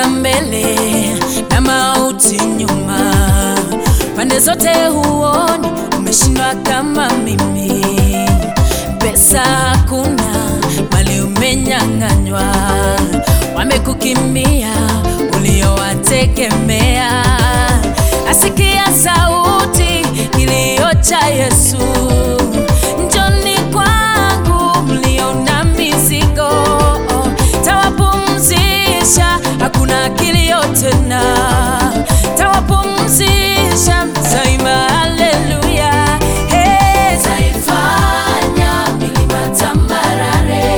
mbele na mauti nyuma, pande zote huoni, umeshindwa kama mimi. Pesa hakuna, mali umenyang'anywa, wamekukimbia uliowategemea. Asikia sauti kilio cha Yesu, njoni kwangu mlio na mizigo, tawapumzisha, hakuna kilio tena, tawapumzisha, taimba haleluya. Hey, taifanya milima tambarare,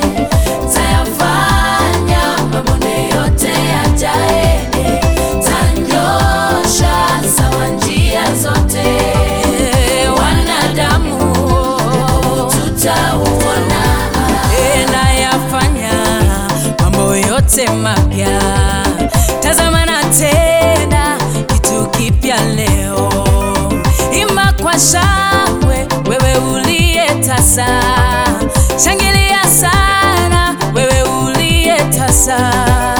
tayafanya mabonde yote yajae, tanyosha sawa njia zote, wanadamu tutauona, nayafanya mambo yote mapya. Tazama na tena kitu kipya leo, imba kwa shangwe, wewe uliye tasa, shangilia sana wewe uliye tasa